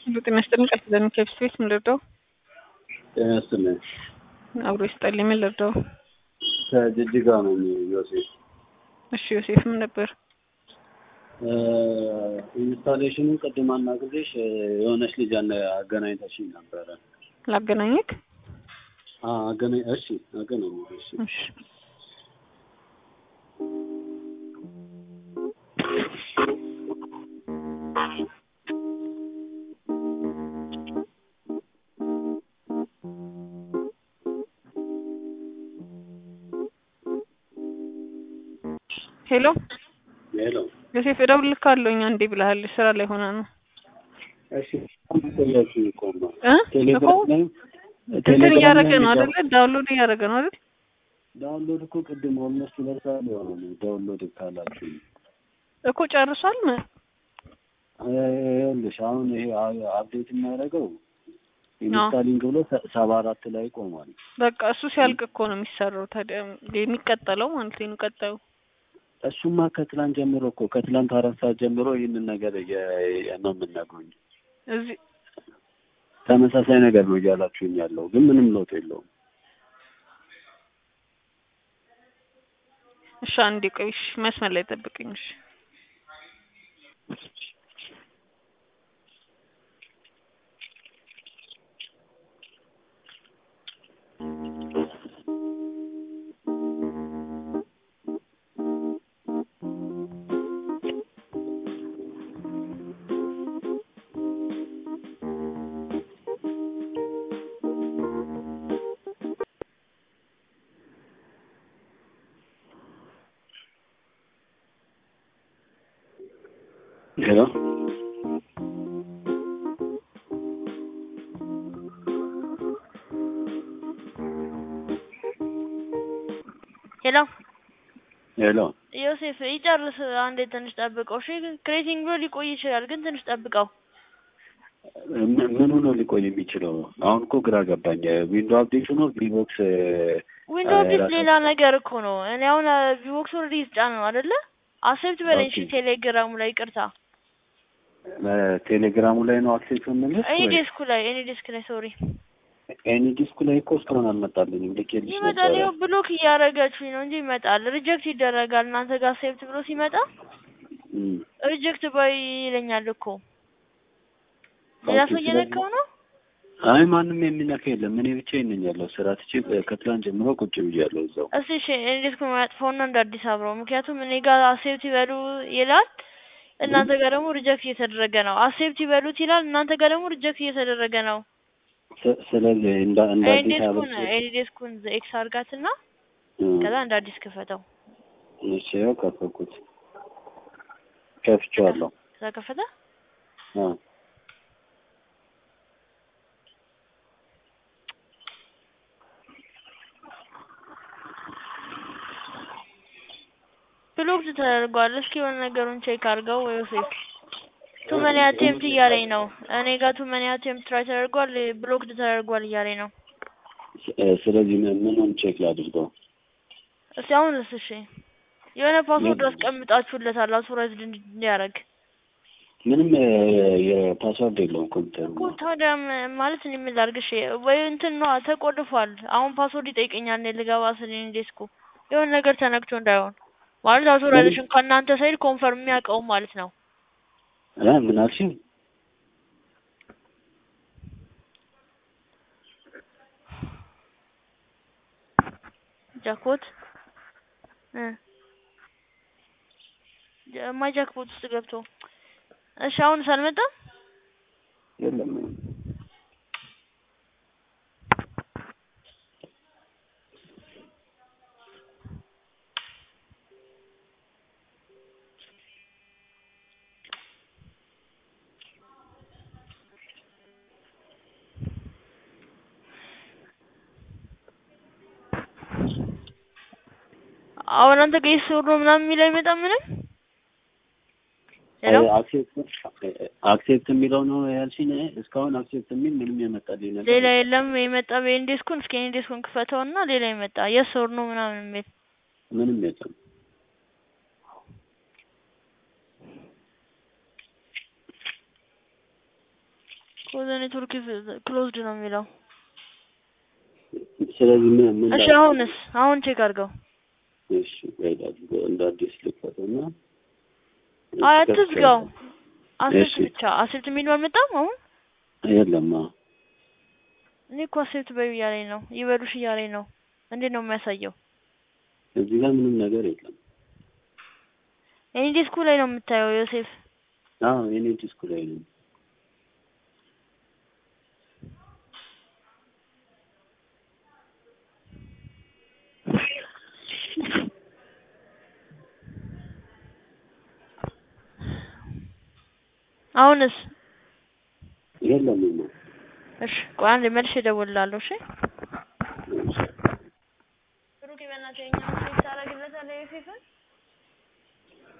ሁሉ ጤና ይስጥልኝ። ቃል ኪዳን ከብስ ቤት ምን ልርዳው? ጤና ይስጥልኝ። አብሮ ይስጠልኝ። ምን ልርዳው? ከጅጅጋ ነው ዮሴፍ። እሺ ዮሴፍ ምን ነበር? ኢንስታሌሽኑን ቅድም አናግሬሽ የሆነች ልጅ አገናኝተሽኝ ነበረ። ላገናኘክ? አገናኝ እሺ፣ አገናኝ እሺ። እሺ ሄሎ ሄሎ ዮሴፍ እደውልልካለሁኝ አንዴ ብለሃል። ስራ ላይ ሆና ነው እሺ። ቆያችሁ ቆማ እ ቴሌግራም ላይ እንትን እያደረገ ነው አይደለ? ዳውንሎድ እያደረገ ነው አይደል? ዳውንሎድ እኮ ቅድም ኦልሞስት ይደርሳል የሆነ ነው ዳውንሎድ ካላችሁ እኮ ጨርሷል። ምን ይኸውልሽ አሁን ይሄ አፕዴት የሚያደርገው ኢንስታሊንግ ብሎ ሰባ አራት ላይ ቆሟል። በቃ እሱ ሲያልቅ እኮ ነው የሚሰራው። ታዲያ የሚቀጠለው ማለት ነው ቀጣዩ እሱማ ከትላንት ጀምሮ እኮ ከትላንት አራት ሰዓት ጀምሮ ይህንን ነገር እየ- ነው የምናገኝ። እዚህ ተመሳሳይ ነገር ነው እያላችሁኝ ያለው ግን ምንም ለውጥ የለውም። እሺ አንዴ ቆይ፣ እሺ መስመር ላይ ጠብቅኝ። እሺ ሄሎ ሄሎ ሄሎ ዮሴፍ ይጨርስ። አንዴ ትንሽ ጠብቀው። እሺ ክሬቲንግ ብሎ ሊቆይ ይችላል፣ ግን ትንሽ ጠብቀው። ምን- ምኑ ነው ሊቆይ የሚችለው? አሁን እኮ ግራ ገባኝ። ዊንዶ አፕዴት ነው ቪቦክስ ዊንዶ አፕዴት ሌላ ነገር እኮ ነው። እኔ አሁን ቪቦክስ ኦልሬዲ ይጫን ነው አይደለ? አክሴፕት በለኝ እሺ። ኦኬ። ቴሌግራሙ ላይ ይቅርታ፣ ቴሌግራሙ ላይ ነው አክሴፕት የምልሽ እኔ ወይ? ዴስኩ ላይ እኔ ዴስክ ላይ ሶሪ፣ ኤኒ ዲስኩ ላይ እኮ እስካሁን አልመጣልኝም። ልኬልሽ ይመጣል። ነበረ። ይኸው ብሎክ እያደረጋችሁኝ ነው እንጂ ይመጣል። ሪጀክት ይደረጋል። እናንተ ጋር አክሴፕት ብሎ ሲመጣ እም። ሪጀክት ባይ ይለኛል እኮ። ሌላ ኦኬ፣ ሰው ስለዚህ- እየነካው ነው። አይ ማንም የሚነካ የለም። እኔ ብቻ ነኝ ያለው ስራ ትቼ ከትላንት ጀምሮ ቁጭ ብያለሁ እዛው። እስቲ እሺ እኔ ዴስኩን ማጥፋውና እንደ አዲስ አብረው። ምክንያቱም እኔ ጋር አክሴፕት ይበሉ ይላል እናንተ ጋር ደግሞ ሪጀክት እየተደረገ ነው። አክሴፕት ይበሉት ይላል እናንተ ጋር ደግሞ ሪጀክት እየተደረገ ነው። ስ- ስለዚህ እንደ እንደ አዲስ ኤንዴስኩን አበባ ኤንዴስኩን ኤክስ አርጋትና እም። ከዛ እንደ አዲስ ክፈተው። እሺ ያው ከፈኩት ከፍቼዋለሁ። ከዛ ከፈተ አ ብሎክድ ተደርጓል። እስኪ የሆነ ነገሩን ቼክ አድርገው ወይ ዮሴፍ። ቱ መኒ አቴምፕት እያለኝ ነው። እኔ ጋር ቱ መኒ አቴምፕት ትራይ ተደርጓል፣ ብሎክድ ተደርጓል እያለኝ ነው። ስ- ስለዚህ ምን- ምኑን ቼክ ላድርገው? እስቲ አሁን እስ እሺ የሆነ ፓስወርድ አስቀምጣችሁለታል አውቶራይዝድ እንዲያደርግ ምንም እ፣ የፓስዋርድ የለውም ኮምፒውተር እኮ ታዲያ ም- ማለት እኔ ምን ላድርግ? እሺ ወይ እንትን ነው ተቆልፏል። አሁን ፓስወርድ ይጠይቀኛል እኔ ልገባ ስል እኔ ዴስኩ የሆነ ነገር ተነክቶ እንዳይሆን ማለት አውቶራይዜሽን ከእናንተ ሳይድ ኮንፈርም የሚያውቀው ማለት ነው። እ ምን አልሽኝ? ጃክፖት እ ጃ- ማይ ጃክፖት ውስጥ ገብቶ እሺ አሁን ሳልመጣ የለም አሁን አንተ ጋር ይሰሩ ምናምን የሚል አይመጣም ምንም ሄሎ አክሴፕት የሚለው ነው ያልሽኝ? እስካሁን አክሴፕት የሚል ምንም የመጣልኝ ነገር ሌላ የለም የመጣ በኢንዴስኩን እስኪ ኢንዴስኩን ክፈተውና ሌላ የመጣ የስ ኦር ኖ ምናምን የሚል ምንም የለም። ኮዘ ኔትወርክ ክሎዝድ ነው የሚለው። ስለዚህ ምን ምን እሺ ላድርግ? አሁንስ አሁን ቼክ አድርገው። እሺ ቆይ ላድርገው፣ እንደ አዲስ ልክፈተውና አይ አትዝጋው። አሴፕት እሺ። ብቻ አሴፕት የሚለው አልመጣም አሁን። የለም አዎ። እኔ እኮ አሴፕት በዩ እያለኝ ነው ይበሉሽ እያለኝ ነው። እንዴት ነው የሚያሳየው? እዚህ ጋር ምንም ነገር የለም። እኔ ዲስኩ ላይ ነው የምታየው ዮሴፍ። አዎ የኔ ዲስኩ ላይ ነው። አሁንስ የለም ነው እሺ ቆይ አንዴ መልሼ እደውልልሃለሁ። እሺ ብሩክ በእናትህ የኛውን ቼክ ታደርግለታለህ ዮሴፍን